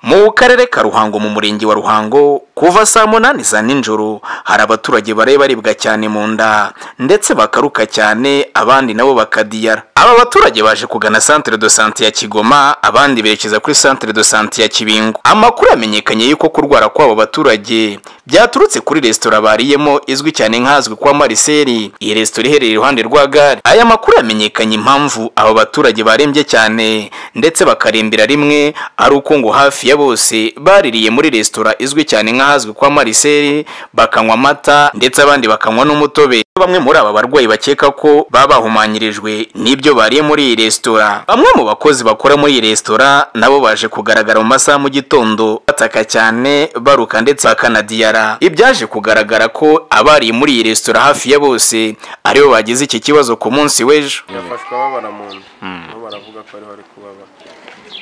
mu karere ka ruhango mu murenge wa ruhango kuva saa munani za nijoro hari abaturage baraye baribwa cyane mu nda ndetse bakaruka cyane abandi nabo bakadiyara aba baturage baje kugana centre de sante ya kigoma abandi berekeza kuri centre de sante ya kibingo amakuru yamenyekanye y'uko kurwara kw'abo baturage byaturutse kuri resitora bariyemo izwi cyane nk'ahazwi kwa mariseri iyi resitora iherereye iruhande rwa gare aya makuru yamenyekanye impamvu abo baturage barembye cyane ndetse bakarembera rimwe ari uko ngo hafi ya bose baririye muri resitora izwi cyane nk'ahazwi kwa mariseri bakanywa amata ndetse abandi bakanywa n'umutobe bamwe muri aba barwayi bakeka ko baba bahumanyirijwe n'ibyo bariye muri iyi resitora bamwe mu bakozi bakora muri iyi resitora nabo baje kugaragara mu masaha mu gitondo bataka cyane baruka ndetse bakanadiyara ibyaje kugaragara ko abariye muri iyi resitora hafi ya bose aribo bagize iki kibazo ku munsi w'ejo yafashwe ababara mu nda nabo baravuga ko ariho ari kubabara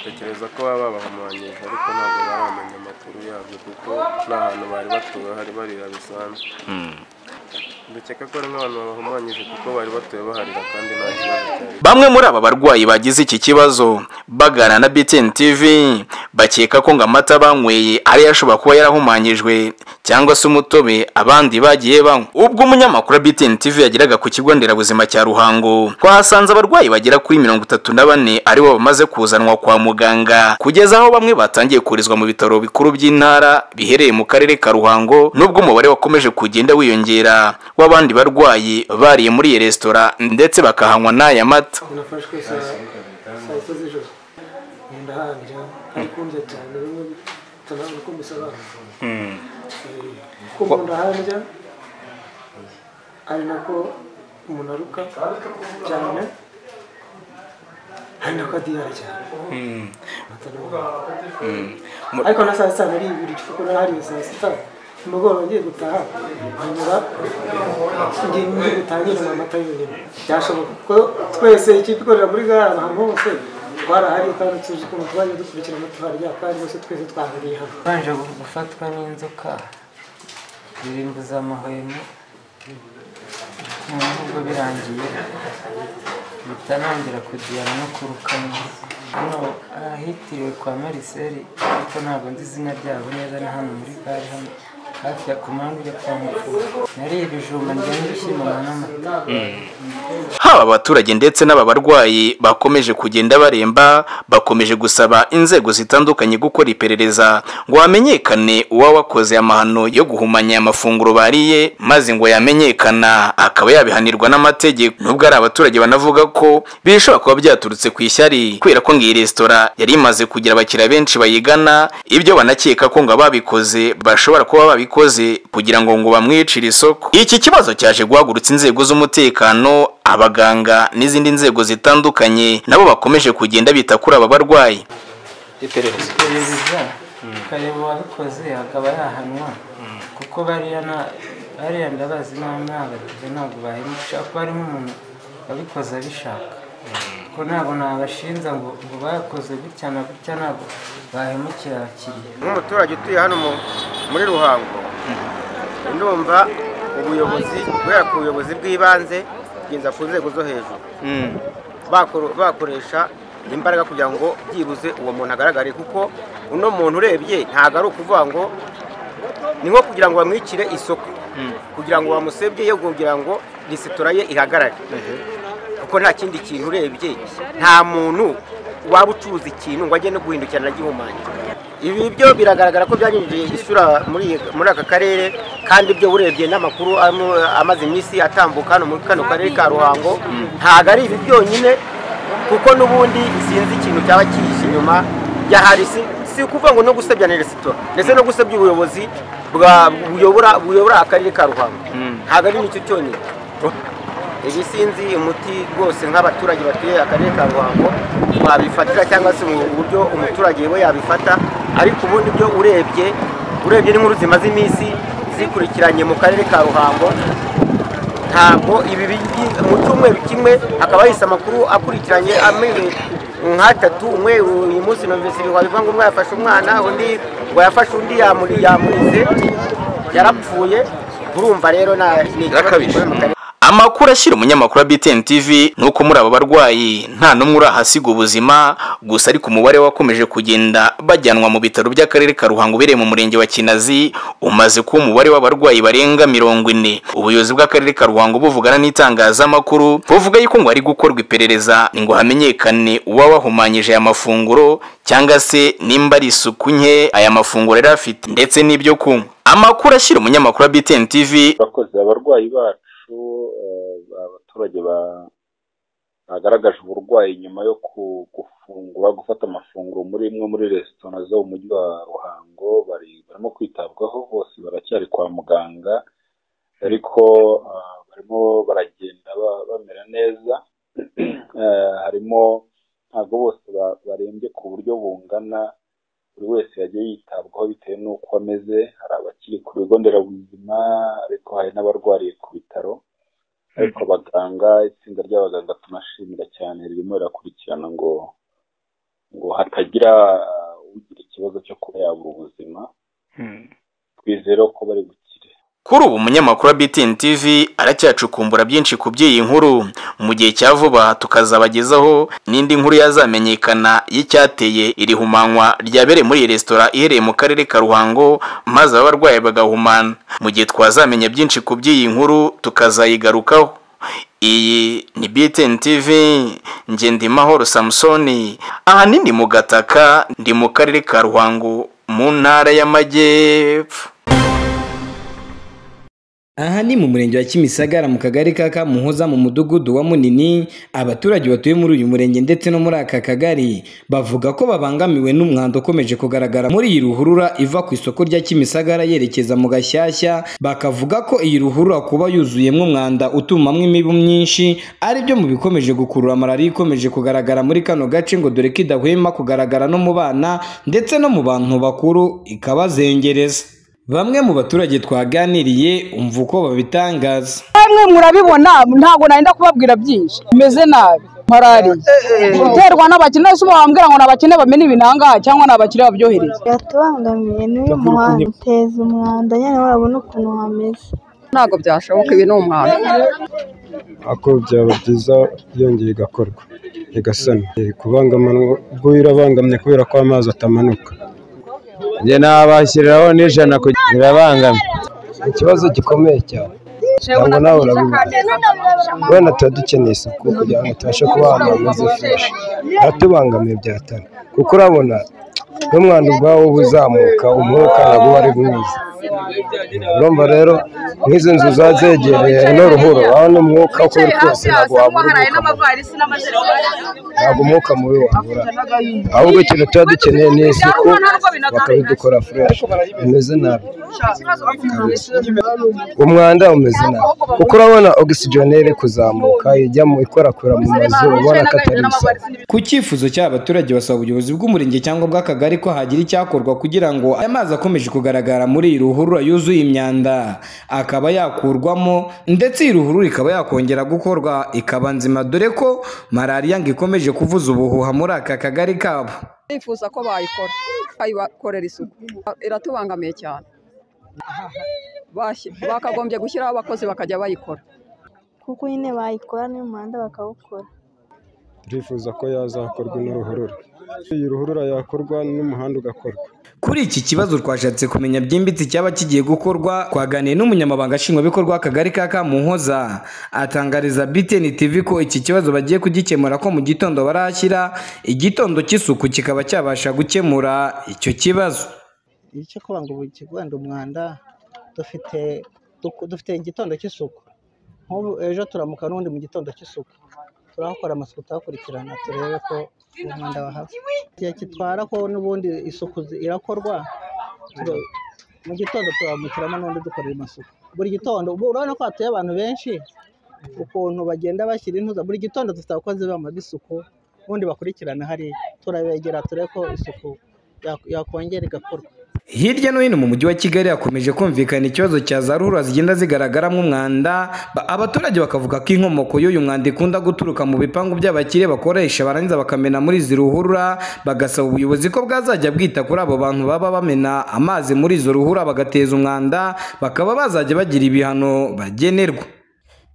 tekereza ko baba babahumanyije ariko ntabwo baramenya amakuru yabyo kuko nta hantu bari batuwe hari barira bisanzwe dukeka ko ari nk'abantu babahumanyije kuko bari batuye baharira kandi nta kibazo cyari bamwe muri aba barwayi bagize iki kibazo bagana na BTN TV bakeka ko ngo amata banyweye ariyo ashobora kuba yarahumanyijwe cyangwa se umutobe abandi bagiye banywa ubwo umunyamakuru wa BTN TV yageraga ku kigo nderabuzima cya Ruhango twahasanze abarwayi bagera kuri mirongo itatu na bane aribo bamaze kuzanwa kwa muganga kugeza aho bamwe batangiye kurizwa mu bitaro bikuru by'intara biherereye mu karere ka Ruhango nubwo umubare wakomeje kugenda wiyongera w'abandi barwayi bariye muri iyi resitora ndetse bakahanywa n'aya mata nafashwe saa saa sita z'ijoro ngenda hangira arikunze cyane bimwe bitanabona uko musobanura kuko umuntu aharya ari nako umuntu aruka cyane ari nako adiyara cyane ariko na saa sita nari ibiri kuko nahariye saa sita umugoroba ngiye gutaha hanyura ngiye ngiye gutangirana amata yonyine byashoboka kuko twese ikipe ikorera muri gare ahantu hose twarahari kandi tuzi ukuntu twajya dukurikirana tuharya kandi bose twese twahuriye hano Babanje gufatwa n'inzoka birimbuza amahwemo noneho ubwo birangiye mpita nongera kugirana no kurukamo hano ahitiriwe kwa mariseri ariko ntabwo nzi izina ryabo neza ni hano muri gare hano hafi ya komande ujya kwa mukuru nariye ibijumba njya n'ibishyimbo n'amata haba abaturage ndetse n'aba barwayi bakomeje kugenda baremba bakomeje gusaba inzego zitandukanye gukora iperereza ngo hamenyekane uwawakoze amahano yo guhumanya aya mafunguro bariye maze ngo yamenyekana akaba yabihanirwa n'amategeko nubwo ari abaturage banavuga ko bishobora kuba byaturutse ku ishyari kubera ko ngo iyi resitora yari imaze kugira abakiriya benshi bayigana ibyo banakeka ko ngo ababikoze bashobora kuba babikoze kugira ngo ngo bamwicire isoko iki kibazo cyaje guhagurutsa inzego z'umutekano abaganga n'izindi nzego zitandukanye nabo bakomeje kugenda bita kuri aba barwayi iperereza iperereza ukareba uwabikoze akaba yahanwa kuko bariya na- bariya ndabazi nta n'abatije ntabwo bahemuka kuko harimo umuntu wabikoze abishaka kuko ntabwo nabashinja ngo ngo bakoze gutya na gutya ntabwo bahemukira abakiriya nk'umuturage utuye hano mu- muri ruhango ndumva ubuyobozi guhera ku buyobozi bw'ibanze kugeza ku nzego zo hejuru bakoro- bakoresha imbaraga kugira ngo byibuze uwo muntu agaragare kuko uno muntu urebye ntabwo ari ukuvuga ngo ni nko kugira ngo bamwicire isoko kugira ngo bamusebye yo kugira ngo resitora ye ihagarare kuko nta kindi kintu urebye nta muntu waba ucuruza ikintu ngo ajye no guhindukirana agihumanye ibi byo biragaragara ko byahinduriye isura muri iyi- muri aka karere kandi ibyo urebye n'amakuru arimo- amaze iminsi atambuka hano muri kano karere ka ruhango ntabwo ari ibi byonyine kuko n'ubundi sinzi ikintu cyaba kihishe inyuma yahari si si ukuvuga ngo no gusebya ni resitora ndetse no gusebya ubuyobozi bwa- buyobora buyobora akarere ka ruhango ntabwo ari nicyo cyonyine ibi sinzi umuti rwose nk'abaturage batuye akarere ka ruhango wabifatira cyangwa se mu buryo umuturage we yabifata ariko ubundi byo urebye urebye n'inkuru zimaze iminsi zikurikiranye mu karere ka ruhango ntabwo ibi bigi- mu cyumweru kimwe hakaba hahise amakuru akurikiranye ameze nk'atatu umwe uyu munsi numvise wabivuga ngo umwe yafashe umwana undi ngo yafashe undi yamuri- yamurize yarapfuye urumva rero nta ni ikibazo Birakabije. gikomeye mu karere. amakuru ashyira umunyamakuru wa btn tv ni uko muri aba barwayi nta n'umwe urahasiga ubuzima gusa ariko umubare wakomeje kugenda bajyanwa mu bitaro by'akarere ka ruhango ubereye mu murenge wa kinazi umaze kuba umubare w'abarwayi barenga mirongo ine ubuyobozi bw'akarere ka ruhango buvugana n'itangazamakuru buvuga yuko ngo hari gukorwa iperereza ngo hamenyekane uba wahumanyije aya mafunguro cyangwa se nimba ari isuku nke aya mafunguro yari afite ndetse n'ibyo kunywa amakuru ashyira umunyamakuru wa btn tv abakozi abarwayi bacu eh, abaturage ba- bagaragaje uburwayi nyuma yo ku- gufungura gufata amafunguro muri imwe muri resitora zo mu mujyi wa ruhango bari barimo kwitabwaho bose baracyari kwa muganga ariko eh, barimo baragenda ba- bamera neza Eh, harimo ntabwo bose ba- barembye ku buryo bungana buri wese yagiye yitabwaho bitewe n'uko ameze hari abakiri ku bigo nderabuzima ariko hari n'abarwariye ku bitaro ariko abaganga itsinda ry'abaganga tunashimira cyane ririmo rirakurikirana ngo ngo hatagira uh, ugira ikibazo cyo kuba yabura ubuzima twizere ko bari bukire kuri ubu umunyamakuru wa btn tv aracyacukumbura byinshi ku by'iyi nkuru mu gihe cya vuba tukazabagezaho n'indi nkuru yazamenyekana y'icyateye iri humanywa ryabereye muri iyi resitora iherereye mu karere ka ruhango maze aba barwayi bagahumana mu gihe twazamenya byinshi ku by'iyi nkuru tukazayigarukaho iyi ni btn tv ngendimahoro samusoni ahanini ndi mu gataka ndi mu karere ka ruhango mu ntara y'amajyepfo aha ni mu murenge wa kimisagara mu kagari ka kamuhoza mu mudugudu wa munini abaturage batuye muri uyu murenge ndetse no muri aka kagari bavuga ko babangamiwe n'umwanda ukomeje kugaragara muri iyi ruhurura iva ku isoko rya kimisagara yerekeza mu gashyashya bakavuga ko iyi ruhurura kuba yuzuyemo umwanda utumamwo imibu myinshi ari byo mu bikomeje gukurura malariya ikomeje kugaragara muri kano gace ngo dore ko idahwema kugaragara no mu bana ndetse no mu bantu bakuru ikabazengereza bamwe mu baturage twaganiriye umva uko babitangaza namwe murabibona ntabwo nari kubabwira byinshi bimeze nabi malariya guterwa n'abakene ese uba wambwira ngo ni abakene bamena ibinangaha cyangwa ni abakire babyohereza yatubangamiye n'uyu muhanda uteza umwanda nyine urabona ukuntu hameze ntabwo byashoboka ibi ni umwanda ako byaba byiza yongeye igakorwa igasanwa Eh, kubangamanwa ubwo birabangamye kubera ko amazi atamanuka njye nabashyiriraho n'ijana birabangamye ikibazo gikomeye cyane cyangwa nawe urabivuga wenda tuba dukeneye isuku kugira ngo tubashe kuba ahantu hameze fresh biratubangamiye byatana kuko urabona n'umwanda ubwawo uba uzamuka umwuka ntabwo uba ari mwiza urumva rero nk'izi nzu za zegereye ino ruhuro aho n'umwuka uko uri kose ntabwo wabura umwuka mubi ntabwo umwuka mubi wabura ahubwo ikintu tuba dukeneye ni isuku bakabidukora fresh bimeze nabi kabisa umwanda umeze nabi kuko urabona ogisijeni iri kuzamuka ijya mu ikwirakwiza mu mazu ubona ko atari bisanzwe ku cyifuzo cy'abaturage basaba ubuyobozi bw'umurenge cyangwa bw'akagari ko hagira icyakorwa kugira ngo aya mazi akomeje kugaragara muri iyi ruhurura yuzuye imyanda akaba yakurwamo ndetse iyi ruhurura ikaba yakongera gukorwa ikaba nzima dore ko malariya ngo ikomeje kuvuza ubuhuha muri aka kagari kabo nifuza ko bayikora bayikorera isuku iratubangamiye cyane Bashyi- bakagombye gushyiraho abakozi bakajya bayikora kuko nyine bayikora n'uyu muhanda bakawukora turifuza ko yazakorwa n'uruhurura iyi ruhurura yakorwa n'umuhanda ugakorwa Kuri iki kibazo twashatse kumenya byimbitse icyaba kigiye gukorwa twaganiye n'umunyamabanga nshingwabikorwa w'akagari ka Kamuhoza atangariza BTN TV ko iki kibazo bagiye kugikemura ko mu gitondo barashyira igitondo cy'isuku kikaba cyabasha gukemura icyo kibazo icyo kuvuga ngo buri kigo wenda umwanda dufite duku- dufite igitondo cy'isuku nk'ubu ejo turamuka n'ubundi mu gitondo cy'isuku turahakora amasuku tuhakurikirana turebe ko umwanda wahaba igihe kitwara ko n'ubundi isuku zi- irakorwa tu- mu gitondo turamukiramo n'ubundi dukorera amasuku buri gitondo ubu urabona ko hatuye abantu benshi ukuntu bagenda bashyira intuza buri gitondo dufite abakozi bamaze isuku ubundi bakurikirana hariya turabegera turebe ko isuku yak- yakongera igakorwa Hirya no hino mu mujyi wa Kigali hakomeje kumvikana ikibazo cya za ruhurura zigenda zigaragaramo umwanda Ba- abaturage bakavuga ko inkomoko y'uyu mwanda ikunda guturuka mu bipangu by'abakire bakoresha barangiza bakamena muri izi ruhurura bagasaba ubuyobozi ko bwazajya bwita kuri abo bantu baba bamena amazi muri izo ruhurura bagateza umwanda bakaba bazajya bagira ibihano bagenerwa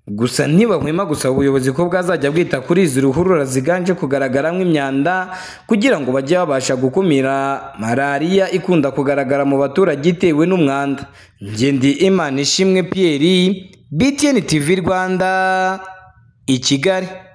gusa ntibahwema gusaba ubuyobozi ko bwazajya bwita kuri izi ruhurura ziganje kugaragaramo imyanda kugira ngo bajye babasha gukumira malariya ikunda kugaragara mu baturage itewe n'umwanda ngendi imana ishimwe pierre btn tv rwanda i kigali